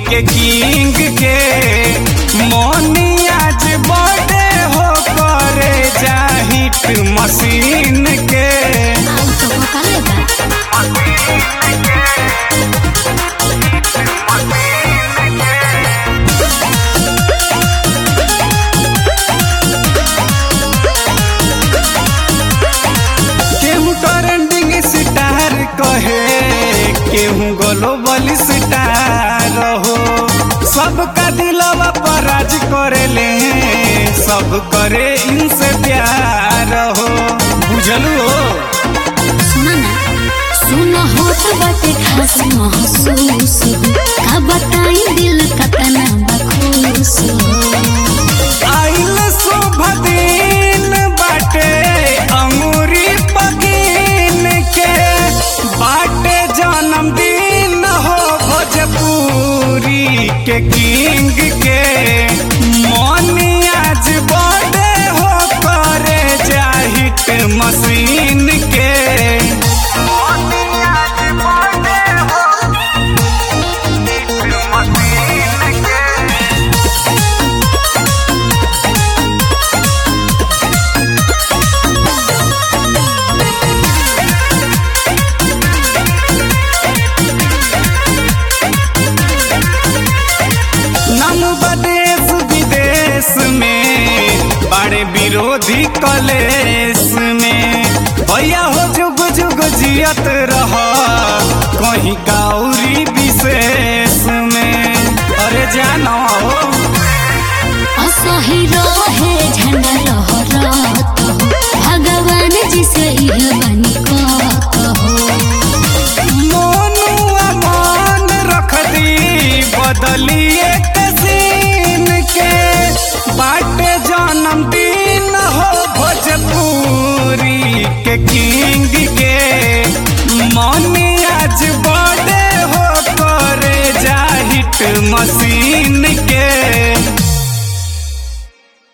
के किंग के मोनी आज बर्थडे हो करे जाहिट मशीन के आउ तो भोकाले बा केहू ट्रेंडिंग स्टार कहे केहू ग्लोबल स्टार हो सबका दिलवा पर राज करेले सब करे इनसे प्यार हो बुझलू हो सुना ना सुना होत बाटे खास महसूस हो का बताई दिल कतना बखूस हो आइल शुभ दिन बाटे अंगूरी पकीन के बाटे जन्मदिन हो भोजपुरी के किंग के मोनी आज बर्थडे हो करे जाहिट मशीन के मोनी आज बर्थडे हो मशीन के नाम बदेश विदेश में बड़े विरोधी कलेश में भैया हो जुग जुग जियत रह कहीं गौरी विशेष में अरे जानो हो असही रहे झंडा लहरत हो भगवान जी से इह बनी कहत हो मोनुआ मान रख दी बदलिए कसीन के बाटे जन्मदिन हो भोजपुरी के किंग के मनी आज बर्थडे हो करे जाहिट मशीन के